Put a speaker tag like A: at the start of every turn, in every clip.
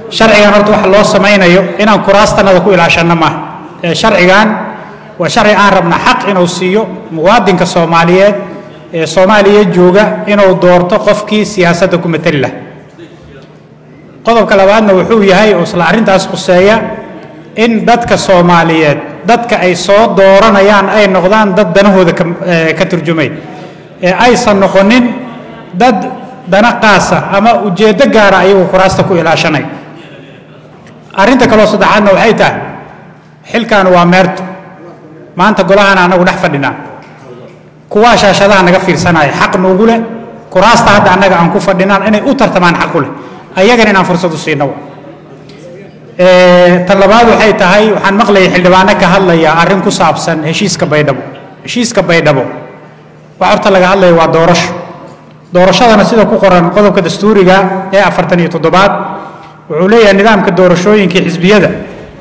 A: sharcigan horta waxa loo samaynayo inaan kuraastanada ku ilaashanno maaha ee sharcigan waa sharci aan rabna xaq inuu siiyo muwaadinka soomaaliyeed ee soomaaliya jooga inuu doorto qofkii siyaasadda ku matali laha qodobka labaadna wuxuu yahay oo isla arrintaas khuseeya in dadka soomaaliyeed dadka ay soo dooranayaan ay noqdaan dad danahooda ka eh, ka turjumay ee aysan noqonin dad dana qaasa ama ujeeddo gaara ayagu kuraasta ku ilaashanay arrinta kaloo saddexaadna waxay tahay xilkan waa meerto maanta golahan anagu dhex fadhinaa kuwaa shaashadaha naga fiirsanaya xaq nuugu leh kuraasta hadda annaga aan ku fadhinaan inay u tartamaan xaq u leh ayagana inaan fursad u siino tan labaad waxay tahay waxaan maqlayay xildhibaano ka hadlaya arrin ku saabsan heshiiska baydhabo heshiiska baydhabo wax horta laga hadlaya waa doorasho doorashadana sida ku qoran qodobka dastuuriga ee afartan iyo toddobaad wuxuu leeyahay nidaamka doorashooyinka xisbiyada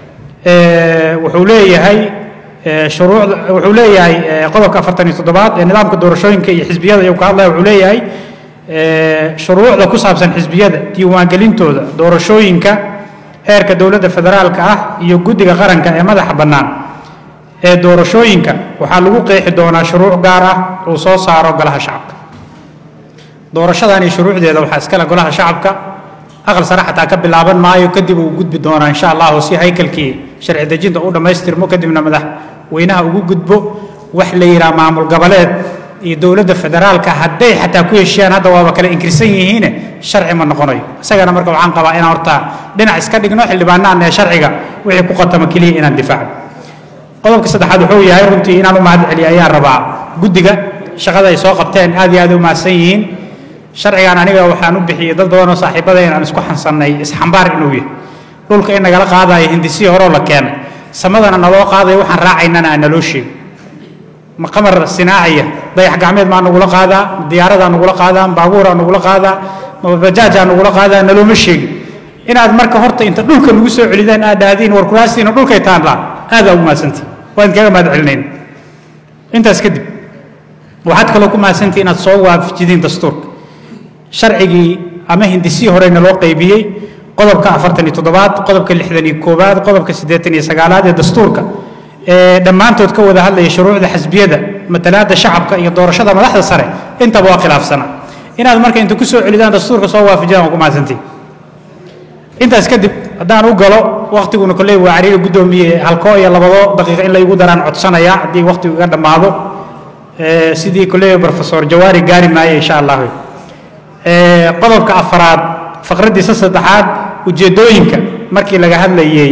A: ee, wuxuu leeyahay ee, shuruucda wuxuu leeyahay ee, qodobka afartan iyo toddobaad ee nidaamka doorashooyinka iyo xisbiyada ayuu ka hadlaya wuxuu leeyahay ee, shuruucda ku saabsan xisbiyada diiwaangelintooda doorashooyinka heerka dowladda federaalka ah iyo guddiga qaranka ee madaxa bannaan ee doorashooyinka waxaa lagu qeexi doonaa shuruuc gaar ah uu soo saaro golaha shacabka doorashadan iyo shuruucdeeda waxaa iskale golaha shacabka aqal sare xataa ka bilaaban maayo kadib uu gudbi doonaa insha allahu si haykalkii sharci dejinta u dhammaystirmo kadibna madaxweynaha ugu gudbo wax la yidhaha maamul goboleed iyo dowladda federaalka hadday xataa ku heshiiyaan hadda waaba kale inkirsan yihiine sharci ma noqonayo isagana marka waxaan qabaa inaan horta dhinac iska dhigno xildhibaanaan ee sharciga wixii ku qatama keliya inaan difaacno qodobka saddexaad wuxuu yahay runtii inaan u mahad celiyo ayaan rabaa guddiga shaqada ay soo qabteen aad iyo aad u mahadsan yihiin sharcigan aniga waxaan u bixiyey dad badan oo saaxiibada inaan isku xansannay isxambaar inuu yahay dhulka in nagala qaadayo hindisihii horeo la keenay samadana naloo qaadayo waxaan raacaynana aan naloo sheegin ma qamar sinaacaya dayax gacmeed maa nagula qaadaa ma diyaaradaa nagula qaadaa ma baabuuraa nagula qaadaa ma bajaajaa nagula qaadaa nalooma sheegin inaad marka horta inta dhulka nagu soo celidaan aad dhahdiin war kuraastiina dhulkay taanlaa aadaa ugu mahadsantihi waan kaga mahad celinayn intaas kadib waxaad kaloo ku mahadsantihi inaad soo waafajidiin dastuurka sharcigii ama hindisihii horeyna loo qaybiyey qodobka afartan iyo toddobaad qodobka lixdan iyo koowaad qodobka siddeetan iyo sagaalaad ee dastuurka ee dhammaantood ka wada hadlaya shuruucda xisbiyada matalaadda shacabka iyo doorashada madaxda sare intaba waa khilaafsana inaad marka inta ku soo celidaan dastuurka soo waafajiyaan waa ku mahadsantihi intaas kadib haddaan u galo waktiguna kolley waa cariiri guddoomiye halkoo iyo labado daqiiqa in laygu daraan codsanaya haddii waktigu iga dhammaado ee, sidii kolley profesor jawaari gaari maayo insha allah ee, qodobka afaraad faqraddiisa saddexaad ujeeddooyinka markii laga hadlayey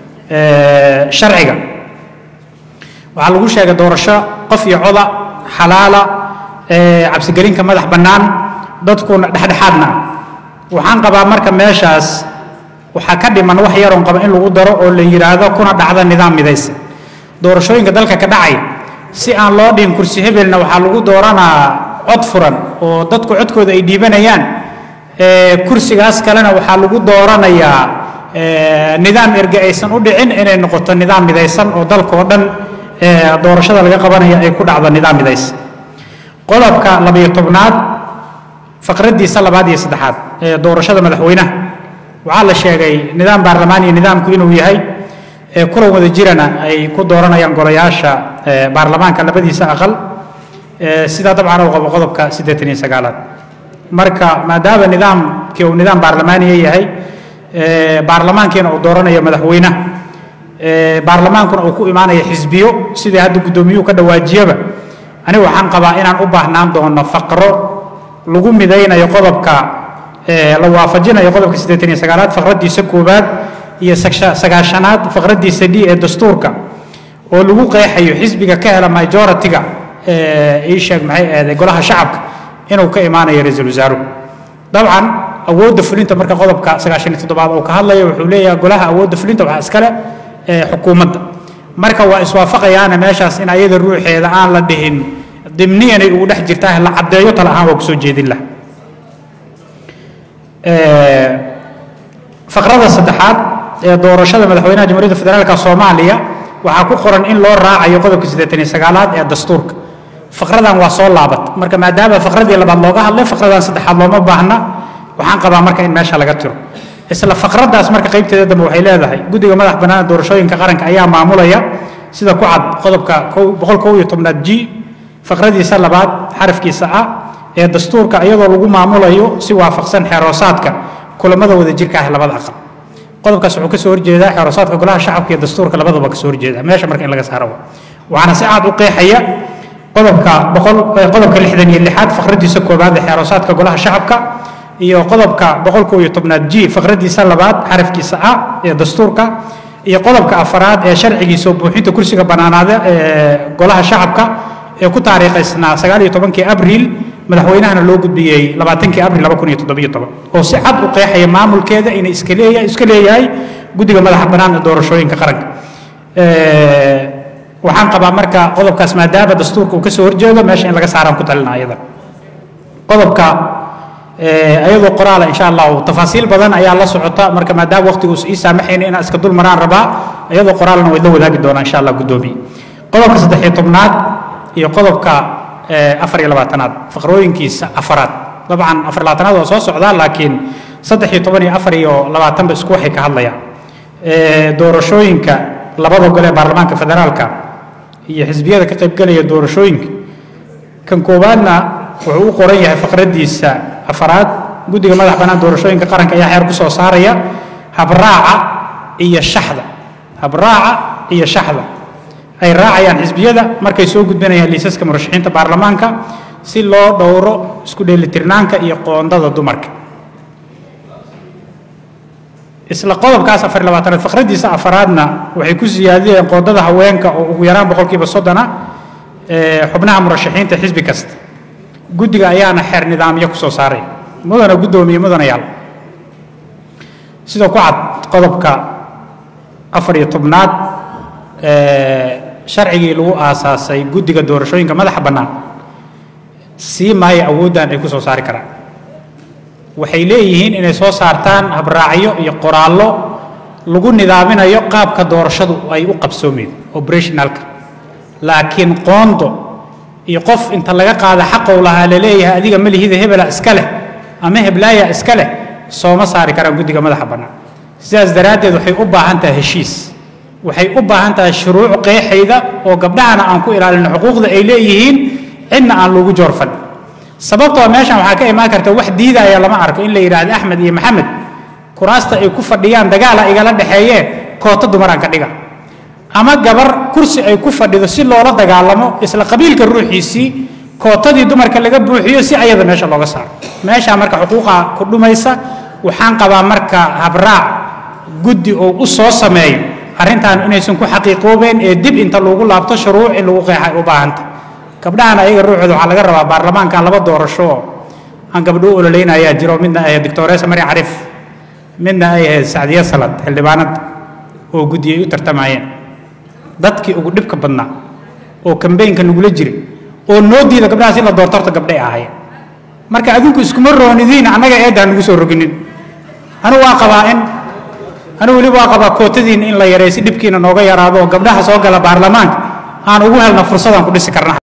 A: ee, sharciga waxaa lagu sheegay doorasho qof iyo coda xalaala ee, cabsigelinka madax bannaan dadkuna dhexdhexaadna ah waxaan qabaa marka meeshaas waxaa ka dhiman wax yaroon qaba in lagu daro oo la yidhaahdo kuna dhacda nidaam midaysan doorashooyinka dalka ka dhacay si aan loo dhihin kursi hebelna waxaa lagu dooranaa cod furan oo dadku codkooda ay dhiibanayaan ee, kursigaas kalena waxaa lagu dooranayaa ee, nidaam erge aysan u dhicin inay noqoto nidaam midaysan oo dalka oo dhan ee, doorashada laga qabanaya ay ku dhacdo nidaam midaysan qodobka labayo tobnaad faqraddiisa labaad iyo saddexaad ee doorashada madaxweynaha waxaa la sheegay nidaam baarlamaan iyo nidaamku inuu yahay ee kulan wada jirana ay ku dooranayaan golayaasha ee baarlamaanka labadiisa aqal ee sidaa dabcan uu qabo qodobka siddeetan iyo sagaalaad marka maadaama nidaamkii uu nidaam baarlamaaniya yahay ee baarlamaankiina uu dooranayo madaxweynaha ee baarlamaankuna uu ku imaanayo xisbiyo sidii hadda guddoomiyuhu ka dhawaajiyaba aniga waxaan qabaa inaan u baahnaan doono faqro lagu midaynayo qodobka ee la waafajinayo qodobka siddeetan iyo sagaalaad faqraddiisa koowaad iyo sagsha- sagaashanaad faqraddiisa d ee dastuurka oo lagu qeexayo xisbiga ka hela majority-ga ee ii sheeg maxay ahday golaha shacabka inuu ka imaanayo ra-iisul wasaaruhu dabcan awoodda fulinta marka qodobka sagaashan iyo toddobaad uu ka hadlayo wuxuu leeyahay golaha awoodda fulinta waxaa iskale ee xukuumadda marka waa iswaafaqayaana meeshaas in ayada ruuxeeda aan la dhihin dimniyanay ugu dhex jirtaa la caddeeyo tala ahaan waa kusoo jeedin laha faqrada saddexaad ee doorashada madaxweynaha jamhuuriyadda federaalka soomaaliya waxaa ku qoran in loo raacayo qodobka siddeetan iyo sagaalaad ee dastuurka faqradan waa soo laabat marka maadaama faqradii labaad looga hadlay faqradan saddexaad looma baahna waxaan qabaa marka in meesha laga tiro isla faqraddaas marka qaybteeda dambe waxay leedahay guddiga madax bannaan doorashooyinka qaranka ayaa maamulaya sida ku cad qodobka boqol kow iyo tobnaad g faqradiisa labaad xarafkiisa ah ee dastuurka iyadoo lagu maamulayo si waafaqsan xeeroosaadka kulamada wadajirka ah labada aqal qodobkaas wuxuu kasoo horjeedaa xeeroosaadka golaha shacabka iyo dastuurka labadaba kasoo horjeeda meesha marka in laga saaro waxaana si cad u qeexaya qodobka boqol qodobka lixdan iyo lixaad faqradiisa koobaad ee xeeroosaadka golaha shacabka iyo qodobka boqol kow iyo tobnaad g faqradiisa labaad xarafkiisa ah ee dastuurka iyo qodobka afaraad ee sharcigiisa buuxinta kursiga bannaanaada ee golaha shacabka ee ku taariikhaysnaa sagaal iyo tobankii abriil madaxweynahana loo gudbiyey labaatankii abril laba kun iyo toddobiyo toban oo si cad u qeexaya maamulkeeda inay iska leeyahay iska leeyahay guddiga madaxa bannaan ee doorashooyinka qaranka waxaan qabaa marka qodobkaas maadaama dastuurka uu kasoo horjeedo meesha in laga saaraan ku talina ayada qodobka ayadoo qoraala insha allahu tafaasiil badan ayaa la socota marka maadaama waqtigu ii saamaxayna inaan iska dul maraan rabaa ayadoo qoraalna way la wadaagi doonaa insha allah guddoomiye qodobka saddex iyo tobnaad iyo qodobka afar iyo labaatanaad faqrooyinkiisa afaraad dabcan afar labaatanaad waa soo socdaa laakiin saddex iyo toban iyo afar iyo labaatanba isku waxay ka hadlayaan doorashooyinka labada gole ee baarlamaanka federaalka iyo xisbiyada ka qaybgelaya doorashooyinka kan koowaadna wuxuu u qoran yahay faqradiisa afaraad guddiga madax bannaan doorashooyinka qaranka ayaa xeer ku soo saaraya habraaca iyo shaxda habraaca iyo shaxda ay raacayaan xisbiyada markay soo gudbinayaan liisaska murashaxiinta baarlamaanka si loo dhowro isku dheelitirnaanka iyo qoondada dumarka isla qodobkaas afar labaatanaad faqradiisa afaraadna waxay ku siyaadiyeen qoondada haweenka oo ugu yaraan boqolkiiba soddona xubnaha murashaxiinta xisbi kasta guddiga ayaana xeer nidaamyo ku soo saaray mudana guddoomiye mudanayaal sida ku cad qodobka afar iyo tobnaad sharcigii lagu aasaasay guddiga doorashooyinka madaxa bannaan sii maayo awooddan ay ku soo saari karaan waxay leeyihiin inay soo saartaan habraacyo iyo qoraallo lagu nidaaminayo qaabka doorashadu ay u qabsoomeen operationalka laakiin qoondo iyo qof inta laga qaada xaqow lahaa laleeyahay adiga malihida hebela iska leh ama heblaaya iska leh sooma saari karaan guddiga madaxa bannaan sidaas daraaddeed waxay u baahan tahay heshiis waxay u baahan tahay shuruuc qeexayda oo gabdhahana aan ku ilaalino xuquuqda ay leeyihiin cidna aan lagu joorfan sababtoo meeshan waxaa ka imaan karta wax diidaya lama arko in la yidhaahdo axmed iyo maxamed kuraasta ay ku fadhiyaan dagaala igala dhexeeyee koota dumaraan ka dhiga ama gabar kursi ay ku fadhido si loola dagaalamo isla qabiilka ruuxiisii kootadii dumarka laga buuxiyo si ayada meesha looga saaro meeshaa marka xuquuqa ku dhumaysa waxaan qabaa marka habraac guddi oo u soo sameeyo arrintan inaysan ku xaqiiqoobeen ee dib inta lagu laabto shuruuc in lagu qeexa ay u baahanta gabdhahan ayaga ruuxooda waxaa laga rabaa baarlamaankan laba doorasho oo aan gabdho u ololeynayaa jiro midna ay ahayd doctoresa mari cariif midna ay ahayd sacdiya salad xildhibaanada oo guddi ay u tartamayeen dadkii ugu dhibka badnaa oo kambeynka nagula jiray oo noo diida gabdhahaas in la doorto horta gabdhay ahaayeen marka adinku iskuma roonidiin annaga eedda nagu soo roginin anigu waa qabaa in anigu weliba waa qabaa kootadiin in la yareey si dhibkiina nooga yaraado oo gabdhaha soo gala baarlamaanka aan ugu helna fursadaan ku dhisi karna